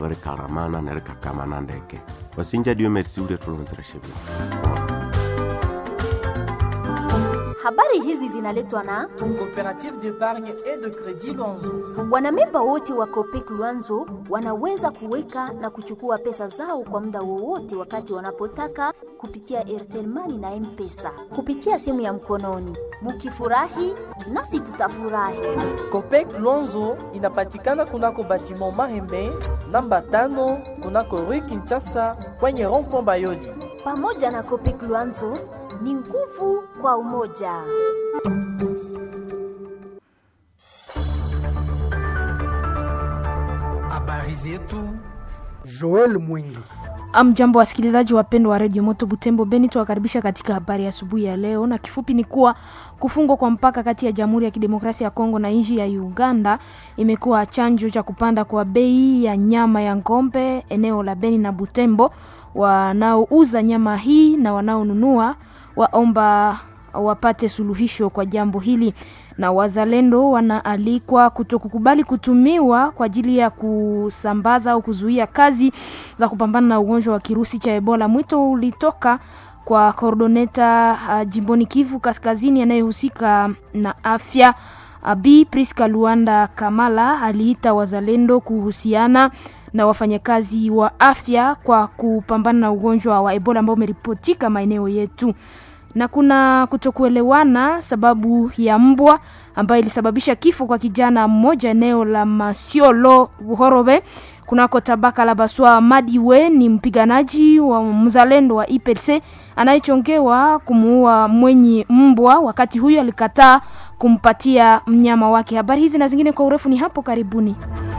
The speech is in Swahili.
rikaramana nerikakamana ndeke wasinja dio merci ule tulonzereshe vile Habari hizi zinaletwa na Coopérative d'épargne et de crédit Luanzo. wanamemba wote wa Copec Luanzo wanaweza kuweka na kuchukua pesa zao kwa muda wowote wakati wanapotaka kupitia Airtel Money na M-Pesa kupitia simu ya mkononi. Mukifurahi nasi tutafurahi. Copec Luanzo inapatikana kunako batiment Mahembe namba tano kunako Rue Kinshasa kwenye rond-point Bayoli. Pamoja na Copec Luanzo ni nguvu kwa umoja. Habari zetu Joel Mwingi. Amjambo wasikilizaji wapendwa wa redio Moto Butembo Beni, tuwakaribisha katika habari ya asubuhi ya leo, na kifupi ni kuwa kufungwa kwa mpaka kati ya Jamhuri ya Kidemokrasia ya Kongo na nchi ya Uganda imekuwa chanjo cha kupanda kwa bei ya nyama ya ng'ombe eneo la Beni na Butembo. Wanaouza nyama hii na wanaonunua waomba wapate suluhisho kwa jambo hili, na wazalendo wanaalikwa kutokukubali kutumiwa kwa ajili ya kusambaza au kuzuia kazi za kupambana na ugonjwa wa kirusi cha Ebola. Mwito ulitoka kwa koordoneta uh, jimboni Kivu Kaskazini anayehusika na afya uh, Bi Priska Luanda Kamala aliita wazalendo kuhusiana na wafanyakazi wa afya kwa kupambana na ugonjwa wa Ebola ambao umeripotika maeneo yetu na kuna kutokuelewana sababu ya mbwa ambayo ilisababisha kifo kwa kijana mmoja eneo la Masiolo Buhorobe kunako tabaka la Baswa. Madiwe ni mpiganaji wa mzalendo wa IPC anayechongewa kumuua mwenye mbwa, wakati huyo alikataa kumpatia mnyama wake. Habari hizi na zingine kwa urefu ni hapo karibuni.